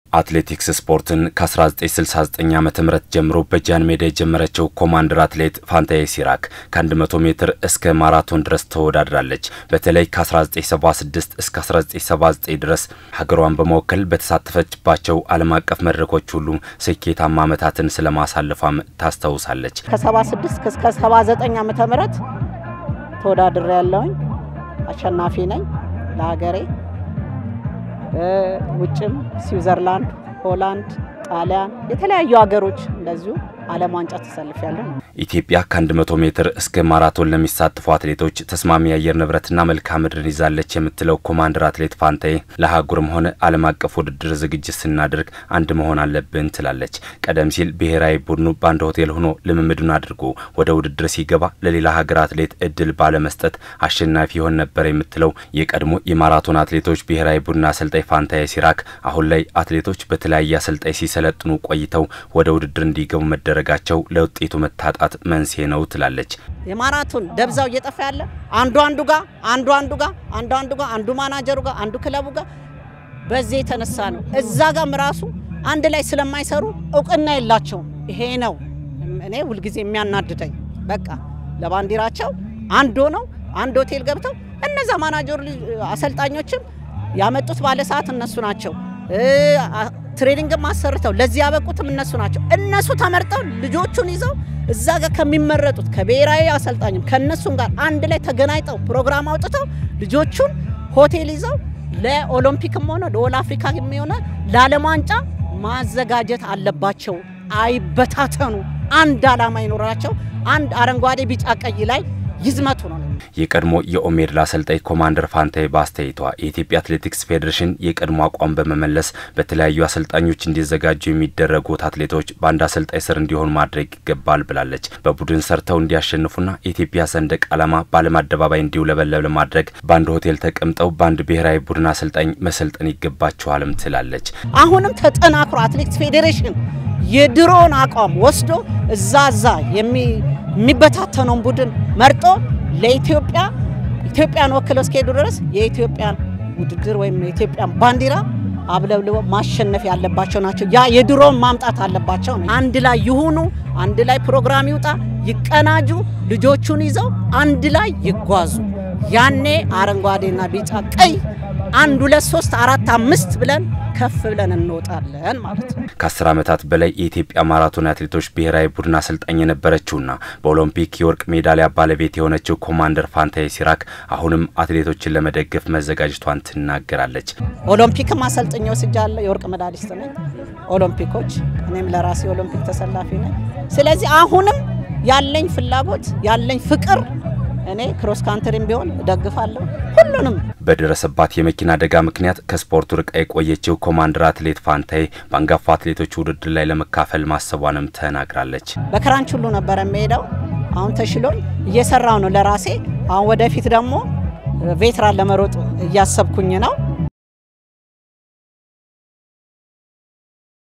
አትሌቲክስ ስፖርትን ከ1969 ዓ ም ጀምሮ በጃን ሜዳ የጀመረችው ኮማንደር አትሌት ፋንታዬ ሲራክ ከ100 ሜትር እስከ ማራቶን ድረስ ተወዳድራለች። በተለይ ከ1976 እስከ 1979 ድረስ ሀገሯን በመወከል በተሳተፈችባቸው ዓለም አቀፍ መድረኮች ሁሉ ስኬታማ ዓመታትን ስለማሳለፏም ታስታውሳለች። ከ76 እስከ 79 ዓመተ ምህረት ተወዳድሬ ያለውኝ አሸናፊ ነኝ ለሀገሬ ውጭም ስዊዘርላንድ፣ ሆላንድ፣ ጣሊያን የተለያዩ ሀገሮች እንደዚሁ ዓለም ዋንጫ ተሰልፊያለሁ። ኢትዮጵያ ከ100 ሜትር እስከ ማራቶን ለሚሳተፉ አትሌቶች ተስማሚ የአየር ንብረትና መልክዓ ምድርን ይዛለች የምትለው ኮማንደር አትሌት ፋንታዬ ለአህጉርም ሆነ ዓለም አቀፍ ውድድር ዝግጅት ስናደርግ አንድ መሆን አለብን ትላለች። ቀደም ሲል ብሔራዊ ቡድኑ በአንድ ሆቴል ሆኖ ልምምዱን አድርጎ ወደ ውድድር ሲገባ ለሌላ ሀገር አትሌት እድል ባለመስጠት አሸናፊ ይሆን ነበር የምትለው የቀድሞ የማራቶን አትሌቶች ብሔራዊ ቡድን አሰልጣኝ ፋንታዬ ሲራክ አሁን ላይ አትሌቶች በተለያየ አሰልጣኝ ሲሰለጥኑ ቆይተው ወደ ውድድር እንዲገቡ መደረጋቸው ለውጤቱ መታጣት መንስኤ ነው ትላለች። የማራቶን ደብዛው እየጠፋ ያለ አንዱ አንዱ ጋር አንዱ አንዱ ጋር አንዱ አንዱ ጋር አንዱ ማናጀሩ ጋር አንዱ ክለቡ ጋር በዚህ የተነሳ ነው። እዛ ጋም ራሱ አንድ ላይ ስለማይሰሩ እውቅና የላቸውም። ይሄ ነው እኔ ሁልጊዜ የሚያናድደኝ። በቃ ለባንዲራቸው አንድ ሆነው አንድ ሆቴል ገብተው እነዛ ማናጀሩ አሰልጣኞችም ያመጡት ባለ ሰዓት እነሱ ናቸው። ትሬኒንግም አሰርተው ለዚህ ያበቁትም እነሱ ናቸው። እነሱ ተመርጠው ልጆቹን ይዘው እዛ ጋር ከሚመረጡት ከብሔራዊ አሰልጣኝም ከእነሱም ጋር አንድ ላይ ተገናኝተው ፕሮግራም አውጥተው ልጆቹን ሆቴል ይዘው ለኦሎምፒክም ሆነ ለኦል አፍሪካ የሚሆነ ለዓለም ዋንጫ ማዘጋጀት አለባቸው። አይበታተኑ፣ አንድ ዓላማ ይኖራቸው። አንድ አረንጓዴ፣ ቢጫ፣ ቀይ ላይ ይዝመቱ ነው። የቀድሞ የኦሜድላ አሰልጣኝ ኮማንደር ፋንታዬ በአስተያየቷ የኢትዮጵያ አትሌቲክስ ፌዴሬሽን የቀድሞ አቋም በመመለስ በተለያዩ አሰልጣኞች እንዲዘጋጁ የሚደረጉት አትሌቶች በአንድ አሰልጣኝ ስር እንዲሆኑ ማድረግ ይገባል ብላለች። በቡድን ሰርተው እንዲያሸንፉና የኢትዮጵያ ሰንደቅ ዓላማ በዓለም አደባባይ እንዲውለበለብ ለማድረግ በአንድ ሆቴል ተቀምጠው በአንድ ብሔራዊ ቡድን አሰልጣኝ መሰልጠን ይገባቸዋልም ትላለች። አሁንም ተጠናክሮ አትሌቲክስ ፌዴሬሽን የድሮውን አቋም ወስዶ እዛ እዛ የሚበታተነውን ቡድን መርጦ ለኢትዮጵያ ኢትዮጵያን ወክለው እስከሄዱ ድረስ የኢትዮጵያን ውድድር ወይም የኢትዮጵያን ባንዲራ አብለብልበው ማሸነፍ ያለባቸው ናቸው። ያ የድሮውን ማምጣት አለባቸው ነው። አንድ ላይ ይሁኑ፣ አንድ ላይ ፕሮግራም ይውጣ፣ ይቀናጁ፣ ልጆቹን ይዘው አንድ ላይ ይጓዙ። ያኔ አረንጓዴና ቢጫ ቀይ አንድ ሁለት ሶስት አራት አምስት ብለን ከፍ ብለን እንወጣለን ማለት ነው። ከአስር ዓመታት በላይ የኢትዮጵያ ማራቶን አትሌቶች ብሔራዊ ቡድን አሰልጣኝ የነበረችውና በኦሎምፒክ የወርቅ ሜዳሊያ ባለቤት የሆነችው ኮማንደር ፋንታዬ ሲራክ አሁንም አትሌቶችን ለመደገፍ መዘጋጀቷን ትናገራለች። ኦሎምፒክም አሰልጥኜ ወስጃለሁ። የወርቅ ሜዳሊስት ነኝ ኦሎምፒኮች። እኔም ለራሴ ኦሎምፒክ ተሰላፊ ነኝ። ስለዚህ አሁንም ያለኝ ፍላጎት ያለኝ ፍቅር እኔ ክሮስ ካንትሪም ቢሆን እደግፋለሁ ሁሉንም። በደረሰባት የመኪና አደጋ ምክንያት ከስፖርቱ ርቃ የቆየችው ኮማንደር አትሌት ፋንታዬ በአንጋፋ አትሌቶች ውድድር ላይ ለመካፈል ማሰቧንም ተናግራለች። በክራንች ሁሉ ነበር የሚሄደው። አሁን ተሽሎኝ እየሰራው ነው ለራሴ። አሁን ወደፊት ደግሞ ቬትራን ለመሮጥ እያሰብኩኝ ነው።